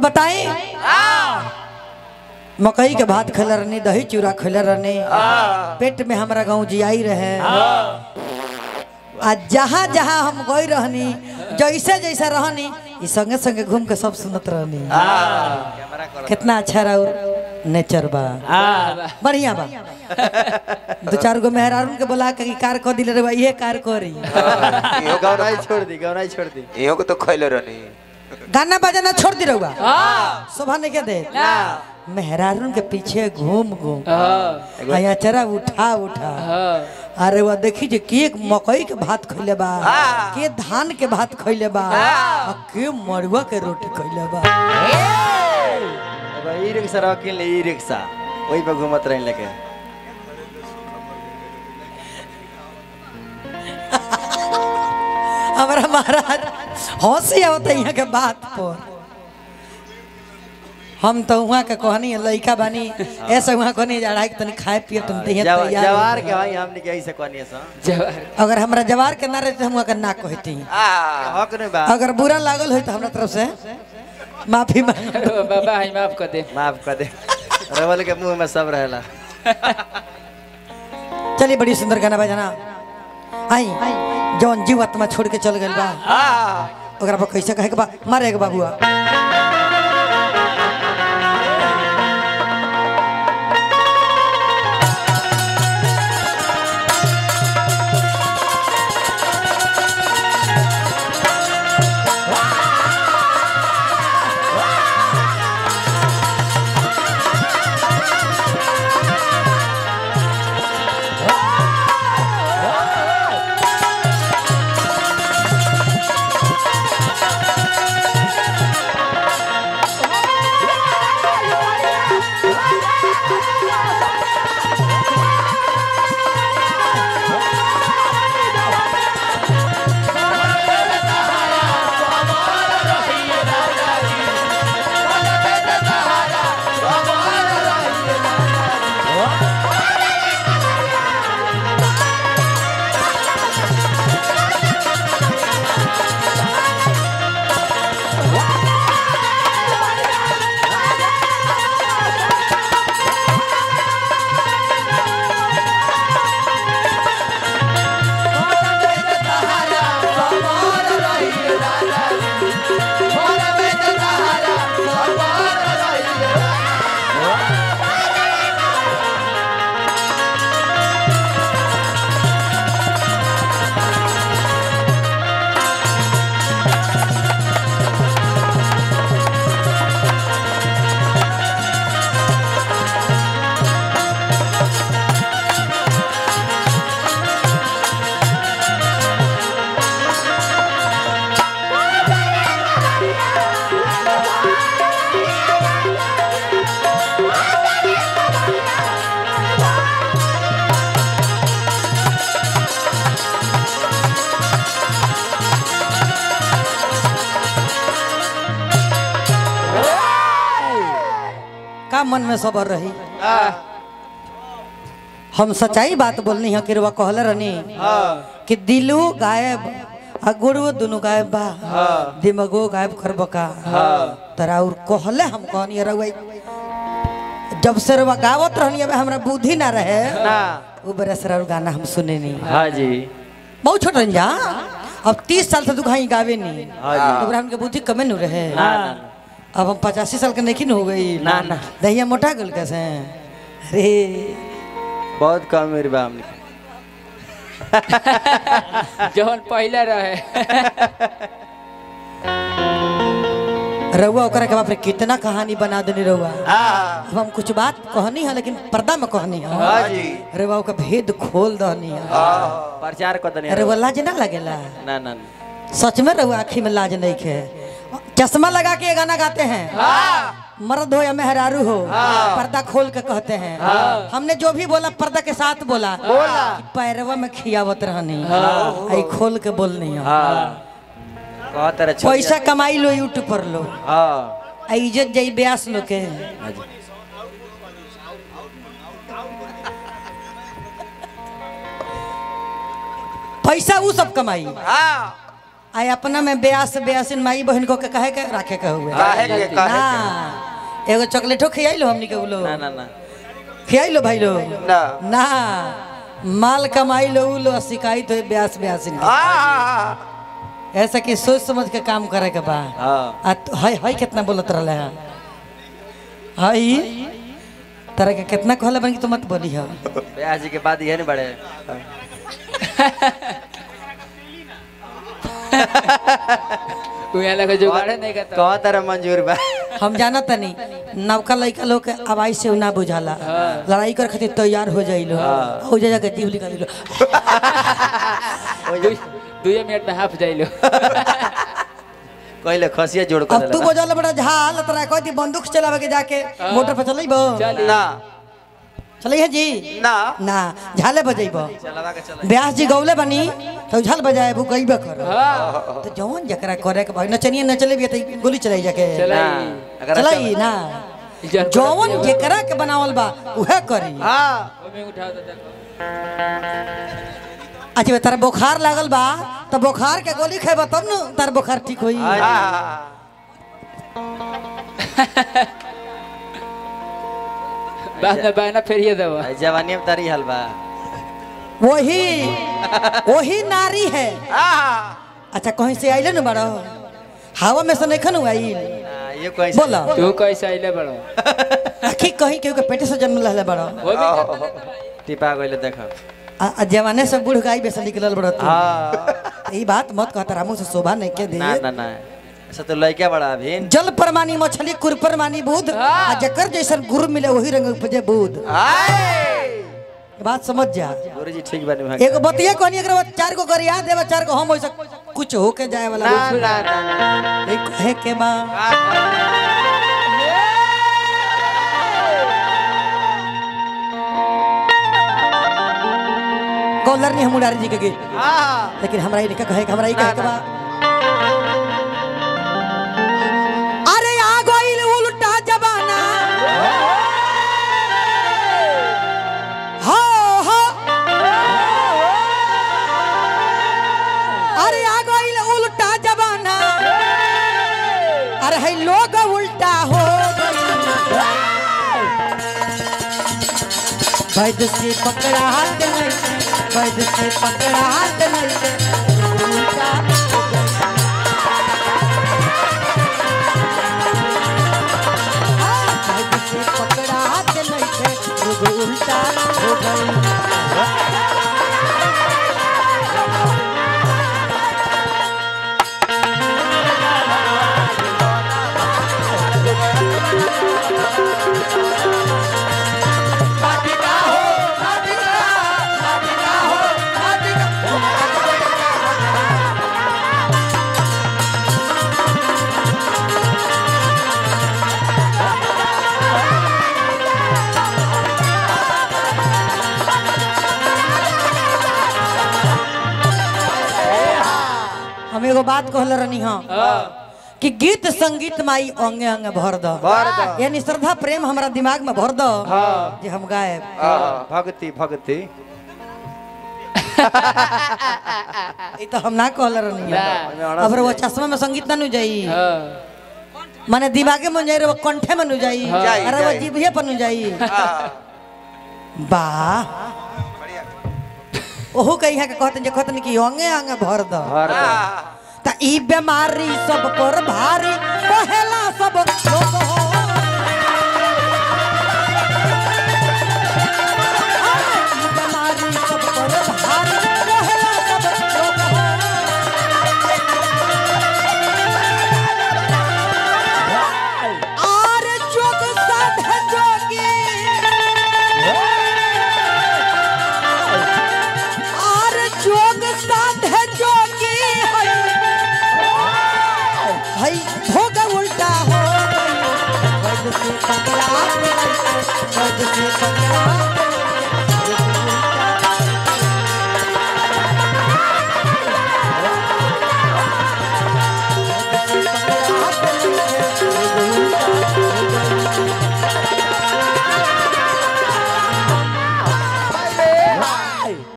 बताई मकई के भात खैले रहनी दही चूड़ा खैले रहनी पेट में हमारा गाँव जियाई रहे आ जहाँ जहाँ हम गई रहनी जैसे जैसे रहनी ई संगे संगे घूम के सब सुनत रहनी कितना अच्छा रहो नेचर बा बढ़िया बा दो चार गो मेहरारून के बोला के कार क दिले रे बा इहे कार करी गौनाई छोड़ दी गौनाई छोड़ दी इहो के तो खैले रहनी गाना बजाना छोड़ दी रहुआ शोभा नहीं के दे मेहरारून के पीछे घूम घूम यहाँ चरा उठा उठा अरे वह देखी जे के मकई के भात खैले बा के धान के भात खैले बा आ के मरुआ के रोटी खैले बा अब ई रिक्शा रह किन ले ई रिक्शा वही पे घूमत रही लेके हमारा महाराज हंसी आवत है यहाँ के बात पर हम तो वहाँ के कहनी है लड़का बानी ऐसे वहाँ कहनी जड़ा के तनी खाए पिए तुम तैयार जवा- तैयार जवार के भाई हमने के ऐसे कहनी सा अगर हमरा जवार के ना रहे तो हम वहाँ के ना कहती हक नहीं बा अगर बुरा लागल हो तो हमरा तरफ से माफी मांग बाबा हम माफ कर दे माफ कर दे रवल के मुंह में सब रहेला चलिए बड़ी सुंदर गाना बजाना आई जौन जीव आत्मा छोड़ के चल गइल बा ओकरा पर कैसे कहे के बा मारे के बाबुआ का मन में सबर रही हम सच्चाई बात बोलनी है कि रुआ कहले रहनी कि दिलो गायब आ गुड़ो दोनों गायब बा दिमागो गायब करब का तरा और कहले हम कहनी रहुआ जब से रुआ गावत रहनी अब हमरा बुद्धि ना रहे ना वो बड़ा सर गाना हम सुने नहीं हाँ जी बहुत छोट रंजा अब तीस साल से तू कहीं गावे नहीं हाँ जी ओकरा हमके बुद्धि कमे न रहे ना ना अब हम पचासी साल के नहीं हो गई ना, ना। दहिया मोटा गल कैसे अरे बहुत कम मेरी बा हमने जौन पहले रहे रहुआ ओकरा के बाप रे कितना कहानी बना देनी रहुआ अब हम कुछ बात कहनी है लेकिन पर्दा में कहनी है हाँ जी रहुआ ओका भेद खोल दहनी है प्रचार कर दनी अरे वो लाज ना लगेला ना ना ना। सच में रहुआ आँखी में लाज नहीं खे चश्मा लगा के ये गाना गाते हैं मर्द हो या मेहरारू हो पर्दा खोल के कहते हैं हमने जो भी बोला पर्दा के साथ बोला बोला पैरवा में खियावत रहनी आई खोल के बोलनी है हाँ बहुत तरह छोड़ पैसा कमाई लो यूट्यूब पर लो हाँ आ इज्जत जाई ब्यास लो के हाँ जी पैसा वो सब कमाई आई अपना में ब्यास ब्यासिन माई बहन को के कहे के रखे के हुए काहे के काहे ना के एगो चॉकलेटो खियाइलो हमनी के उलो ना ना ना खियाइलो भाई लो ना ना माल कमाई लो उलो और शिकायत हो ब्यास ब्यासिन की। हाँ ऐसा कि सोच समझ के काम करे के बा हाँ आ तो हई हई कितना बोलत रहले हैं हई तरह के कितना कहले बन कि तू मत बोली हो ब्याह जी के बाद ये नहीं बड़े उहाँ लगे जुगाड़े नहीं करता कौन तरह मंजूर बा हम जाना तनी नवका लड़का लोग के आवाज से ना बुझाला लड़ाई कर खातिर तैयार हो जाइलो हो जा जाके जीव निकाल लो दुए मिनट में हाफ जाइलो कहले खसिया जोड़ कर अब तू देला बोझल बड़ा झाल तोरा कहती बंदूक चलावे के जाके मोटर पर चलैबो चली ना चलै है जी ना ना झाले बजैबो चलावा के चला ब्यास जी गौले बनी तो झाल बजाए वो गईबे कर हाँ तो जवन जकरा करे के भाई नचनिए नचले भी त गोली चलाई जाके चलाई अगर चलाई ना जन जवन जेकरा के बनावल बा उहे करी हाँ ओमे उठा दे देखो अच्छा तारा बुखार लागल बा तो बुखार के गोली खेबा तब न तार बुखार ठीक होई हाँ बाद में बहना फेरिए देबो जवानी में तारी हलवा वही वही नारी है हाँ अच्छा कहीं से आइले न बड़ो हवा में से नहीं खन आइल ये कोई बोला तू कैसे आइले बड़ो आखी कहीं केहू के पेटे से जन्म लहले बड़ो वो भी टिपा गइले देखो आ आ जवाने से बूढ़ गाय बेसन निकलल बड़ो तू हाँ ई बात मत कहता रामू से शोभा नहीं के दे ना ना ना ऐसा तो लड़का बड़ा अभी जल परमानी मछली कुर परमानी बुध आ जकर जैसन गुरु मिले वही रंग उपजे बुध ये बात समझ जा गुरु जी ठीक बनी वहाँ एगो बतिया कहनी अगर वो चार को गरिया देवा चार को हम वैसा कुछ होके जाए वाला ना ना ना एक कहे के बा कॉलर नहीं हम उड़ारी जी के गे हाँ लेकिन हमरा ये लिखा कहे के हमरा ये कहे के बा अरे आ गइल उल्टा जमाना हो हो अरे आ गइल उल्टा जमाना अरे है लोग उल्टा हो वैद से पकड़ा हाथ नहीं वैद से पकड़ा हाथ नहीं उल्टा वैद से पकड़ा हाथ नहीं लोग उल्टा हो गई हम एगो बात कहले रहनी हाँ कि गीत संगीत माई अंगे अंगे भर दो भर दो। यानी श्रद्धा प्रेम हमारा दिमाग में भर दो जे हम गाए हाँ, भक्ति भक्ति ई तो हम ना कहले रहनी ना। अब वो चश्मा में संगीत ना नु जाई हाँ माने दिमागे में जाई रे वो कंठे में नु जाई जाई, अरे वो जाई। जीभे पर नु जाई वाह ओहू कही है के कहते जे कहते कि अंगे अंगे भर दो भर दो त ई बीमारी सब पर भारी कहेला सब लोग हो ई बीमारी सब पर भारी कहेला सब लोग हो आर जोग साध जोगी आर जोग साध जोगी हई हई भोग उल्टा हो गई वैद से पकड़ा वैद से पकड़ा